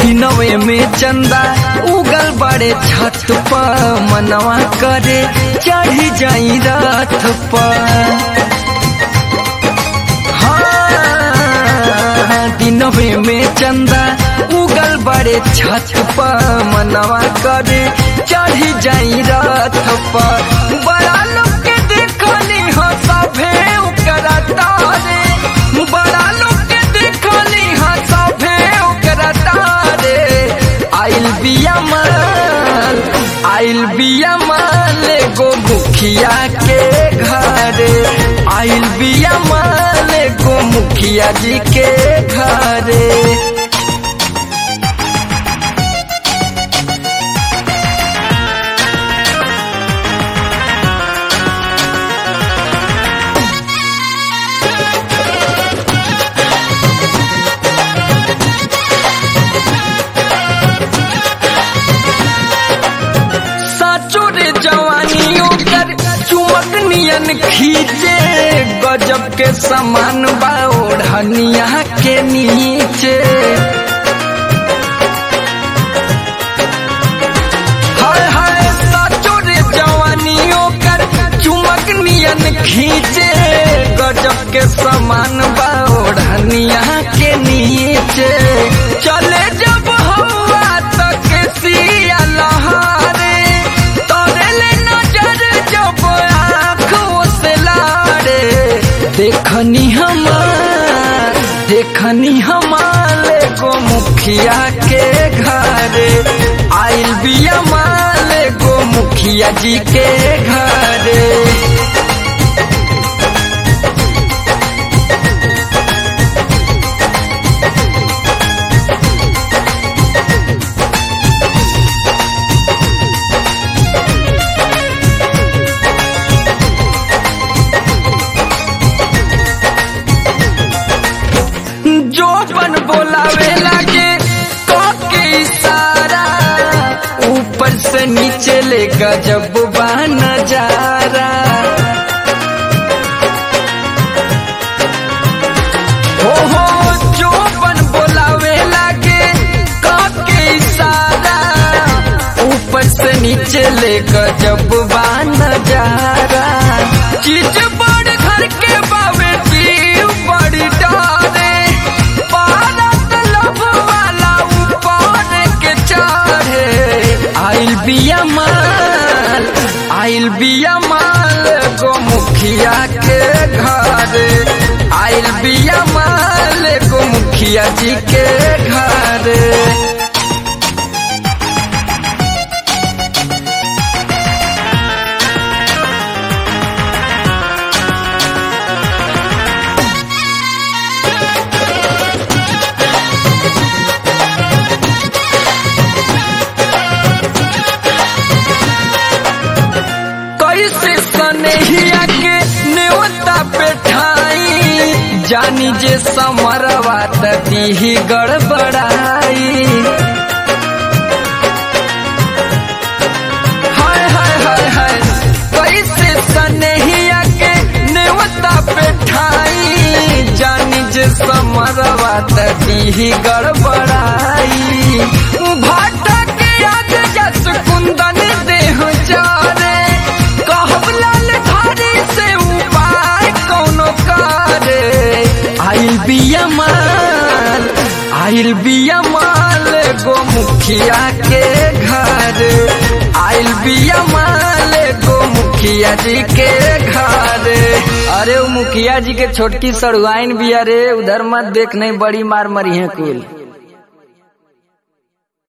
दिनवे में चंदा उगल बड़े छत पर मनवा करे चढ़ी जाई रथ पर हाँ, दिनवे में चंदा उगल बड़े छत पर मनवा करे चढ़ी जाई रथ पर बड़ा लोग के देखनी हो सभे ओकरा तारे बड़ा लोग के देखनी हो सभे ओकरा तारे आइल बिया माल आइल बिया माल गो मुखिया के घरे आइल बिया माल गो मुखिया जी के घरे साचो रे जवानी ओकर चुमक नियन खींचे गजब के समान बा ओढ़निया के नीचे हाय हाय साचो रे जवानी ओकर चुमक नियन खींचे गजब के समान बा ओढ़निया के नीचे चले जब हवा तक सिया लहारे तोरे ले नजर जब आँखों से लारे देखनी हमार देखनी हमारे को मुखिया के घरे आइल बिया माले को मुखिया जी के घरे जो बन बोलावे लागे तो के इशारा ऊपर से नीचे ले गजब बा नजारा हो हो जो बन बोलावे लागे तो के इशारा ऊपर से नीचे ले गजब बा नजारा चीज बड़ घर के बावे जीव बड़ी डारे पारत लभ वाला ऊपर के चढ़े आइल बिया माल आइल बिया माल गो मुखिया के घरे आइल बिया माल गो मुखिया जी के घरे कैसे सनेहिया के नेवता पे ठाई जानी जे समरवा दी गड़बड़ाई हाय हाय हाय हाय कैसे सनेहिया के नेवता पे ठाई जानी जे समरवा दी गड़बड़ाई भाटा के आग जस कुंदन देह जारे कहब लाल धारी से उपाय कौनो करे आइल बिया माल आइल बिया माल गो मुखिया के घर आइल बिया माल गो मुखिया जी के घर अरे वो मुखिया जी के छोटकी सड़ुआइन बिया रे उधर मत देख नहीं बड़ी मार मरी है कुल